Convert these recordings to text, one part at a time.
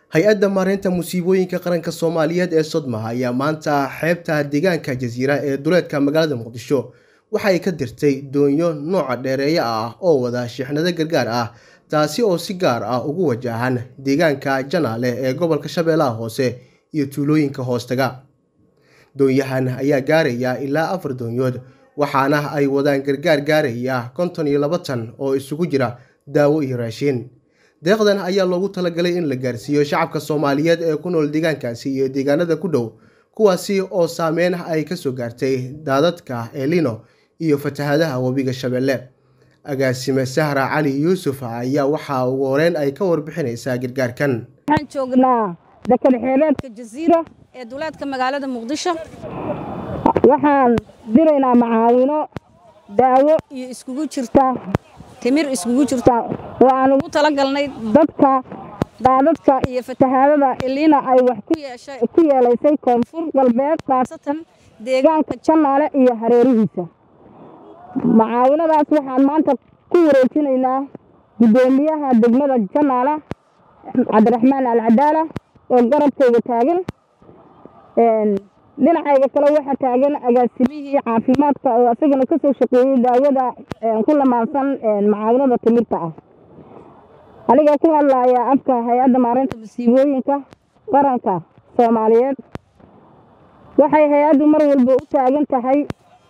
hay-adda maareynta musiibooyinka qaranka soomaaliyeed ee sodma ayaa maanta xeebta deegaanka jasiira ee duleedka magaalada muqdisho waxa ay ka dirtay doonyo nooca dheereeya ah oo wada shixnado gargaar ah taasi oo si gaar ah ugu wajahan deegaanka janaale ee gobolka shabeellaha hoose iyo tuulooyinka hoostaga doonyahan ayaa gaaraya ilaa afar doonyood waxaana ay wadaan gargaar gaaraya konton iyo laba tan oo isugu jira daawo iyo raashiin deeqdan ayaa loogu talagalay in la gaarsiiyo shacabka soomaaliyeed ee ku nool deegaankaasi iyo deegaanada ku dhow kuwaasi oo saameyn ay kasoo gaartay daadadka elino iyo fatahadaha webiga shabeelle agaasime sahra cali yuusuf ayaa waxaa ugu horeyn ay ka warbixinaysaa gargaarkan waxaan joognaa deked xeebeedka jasiira ee duleedka magaalada muqdisho waxaan diraynaa macaawino daawo iyo iskugu jirta timir iskugu jirta oo aan ugu talagalnay dadka daadadka iyo fatahaadada iliina ay wax ku yeelaysay koonfur galbeed khaasatan deegaanka janaale iyo hareerihiisa macaawinadaas waxaan maanta ku wareejinaynaa guddoomiyaha degmada janaale cabdiraxmaan alcadaala oo garabkayga taagan dhinacayga kale waxaa taagan agaasimihii caafimaadka oo isagana ka soo shaqeeyey daawada ku lamaansan macaawinada timirta ah aniga ku hadlaya afka hay-adda maareynta masiibooyinka qaranka soomaaliyeed waxay hay-addu mar walba u taagan tahay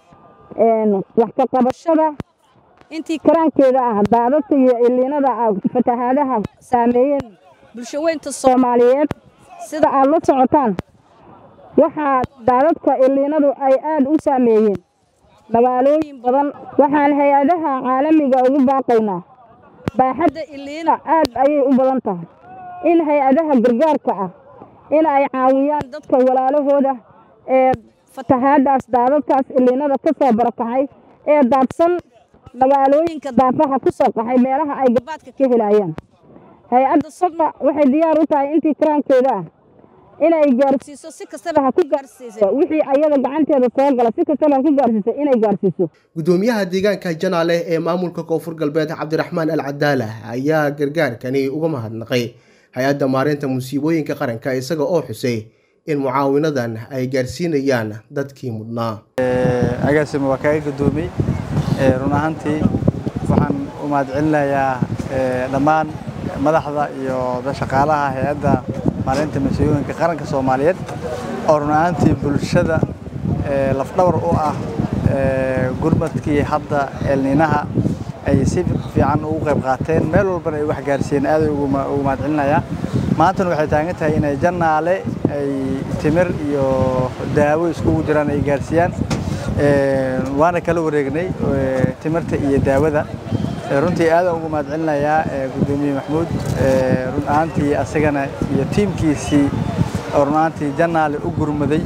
wax ka qabashada intii karaankeeda ah daadadka iyo iliinada fatahaadaha saameeyeen bulshaweynta soomaaliyeed sida aad la socotaan waxaa daadadka iliinadu ay aad u saameeyeen magaalooyin badan waxaan hay-adaha caalamiga ugu baaqaynaa baaxadda iliina aad ayay u badan tahay in hay-adaha gargaarka ah in ay caawiyaan dadka walaalahooda ee fatahaadaas daadadkaas iliinada ka soo barakacay ee daadsan magaalooyinka daafaha ku soo qaxay meelaha ay gabaadka ka helayaan hay-adda sodma waxay diyaar u tahay intii karaankeeda ah inay gaarsiiso si kastaba ha ku gaarsiisa wixii ayada gacanteeda soo gala si kastaba ha ku gaarsiiso inay gaarsiiso guddoomiyaha deegaanka janaale ee maamulka koonfur galbeed cabdiraxmaan al cadaala ayaa gargaarkani uga mahadnaqay hay-adda maareynta musiibooyinka qaranka isaga oo xusay in mucaawinadan ay gaarsiinayaan dadkii mudnaa agaasima waa kaaga guddoomiyey run ahaantii waxaan u mahadcelinayaa dhammaan madaxda iyo shaqaalaha hay-adda maareynta masiibooyinka qaranka soomaaliyeed oo run ahaantii bulshada lafdhabar u ah gurmadkii hadda eelniinaha ay si fiican ugu qayb qaateen meel walbana ay wax gaarsiiyeen aaday ugu mahadcelinayaa maantana waxay taagan tahay inay janaale ay timir iyo daawo iskugu jiraan ay gaarsiiyaan waana kala wareegnay timirta iyo daawada runtii aadaan ugu mahadcelinayaa guddoomiye maxmuud run ahaantii asagana iyo tiimkiisii oo run ahaantii janaale u gurmaday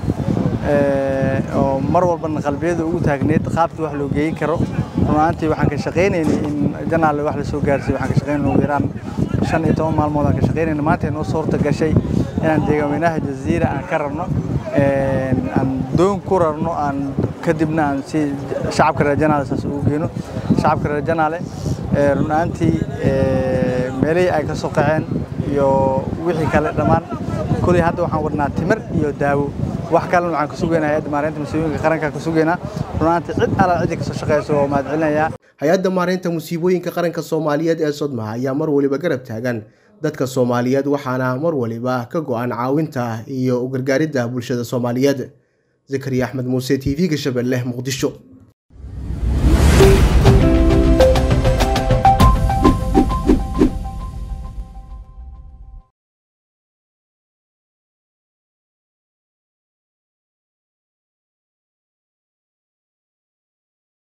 oo mar walbana qalbiyada ugu taagneyd qaabkii wax loo geeyin karo run ahaantii waxaan ka shaqaynaynay in janaale wax lasoo gaarsiiyo waxaan ka shaqaynayna ugu yaraan shan iyo toban maalmood aan ka shaqaynayna maanta inoo suurta gashay inaan deegaanweynaha jaziira aan ka rarno aan doon ku rarno aan kadibna aan si shacabka reer janaale saas ugu geyno shacabka reer janaale run ahaantii meelihii ay ka soo qaceen iyo wixii kale dhammaan kuley hadda waxaan wadnaa timir iyo daawo wax kalena waxaan ka sugaynaa hay-adda maareynta musiibooyinka qaranka ka sugaynaa run ahaantii cid alaa ciddi kasoo shaqeyso oo mahadcelinayaa hay-adda maareynta musiibooyinka qaranka soomaaliyeed ee sodma ayaa mar waliba garab taagan dadka soomaaliyeed waxaana mar waliba ka go-an caawinta iyo u gargaaridda bulshada soomaaliyeed zakariya axmed muuse t v-ga shabeelle muqdisho